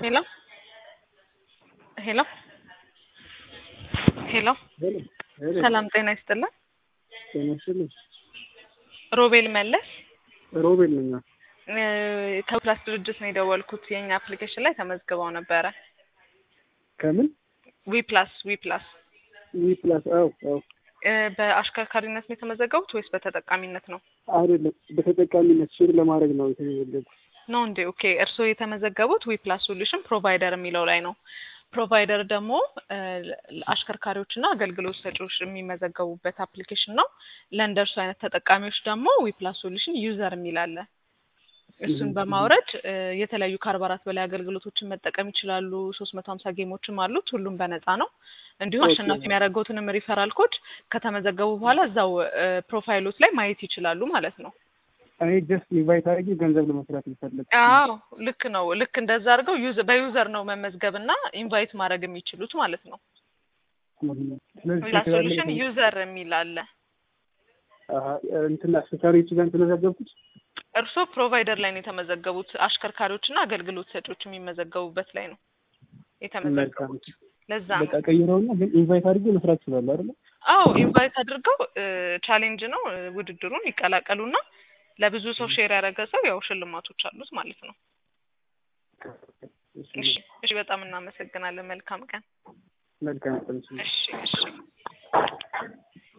ሄሎ ሄሎ ሄሎ ሰላም ጤና ይስጥልን። ጤና ይስጥልኝ። ሮቤል መለስ ሮቤል ነኝ። እ ከፕላስ ድርጅት ነው የደወልኩት። የኛ አፕሊኬሽን ላይ ተመዝግበው ነበረ። ከምን ዊ ፕላስ ዊ ፕላስ ዊ ፕላስ? አዎ አዎ። እ በአሽከርካሪነት ነው የተመዘገቡት ወይስ በተጠቃሚነት ነው? አይደለም በተጠቃሚነት ሼር ለማድረግ ነው የተመዘገብኩት። ነው እንዴ? ኦኬ። እርስዎ የተመዘገቡት ዊ ፕላስ ሶሉሽን ፕሮቫይደር የሚለው ላይ ነው። ፕሮቫይደር ደግሞ እ አሽከርካሪዎች እና አገልግሎት ሰጪዎች የሚመዘገቡበት አፕሊኬሽን ነው። ለእንደርሱ አይነት ተጠቃሚዎች ደግሞ ዊ ፕላስ ሶሉሽን ዩዘር የሚል አለ። እሱን በማውረድ እ የተለያዩ ከአርባ አራት በላይ አገልግሎቶችን መጠቀም ይችላሉ። ሶስት መቶ ሀምሳ ጌሞችም አሉት። ሁሉም በነፃ ነው። እንዲሁም ኦኬ። አሸናፊ የሚያደርገውትንም ሪፈራል ኮድ ከተመዘገቡ በኋላ እዛው እ ፕሮፋይሎት ላይ ማየት ይችላሉ ማለት ነው። እኔ ጀስት ኢንቫይት አድርጌ ገንዘብ ለመስራት ይፈልግ አዎ ልክ ነው። ልክ እንደዛ አድርገው ዩዘ- በዩዘር ነው መመዝገብ እና ኢንቫይት ማድረግ የሚችሉት ማለት ነው። ስለዚህ ፕላስ ሶሉሽን ዩዘር የሚል አለ። እንትን አሽከርካሪዎች ጋር የተመዘገብኩት እርስዎ ፕሮቫይደር ላይ ነው የተመዘገቡት። አሽከርካሪዎች እና አገልግሎት ሰጪዎች የሚመዘገቡበት ላይ ነው የተመዘገቡት። ለዛ ነው። በቃ ቀይረውና ግን ኢንቫይት አድርጌ መስራት ይችላሉ አይደለ? አዎ ኢንቫይት አድርገው ቻሌንጅ ነው እ ውድድሩን ይቀላቀሉና ለብዙ ሰው ሼር ያደረገ ሰው ያው ሽልማቶች አሉት ማለት ነው። እሺ እሺ፣ በጣም እናመሰግናለን። መልካም ቀን። መልካም ቀን። እሺ እሺ።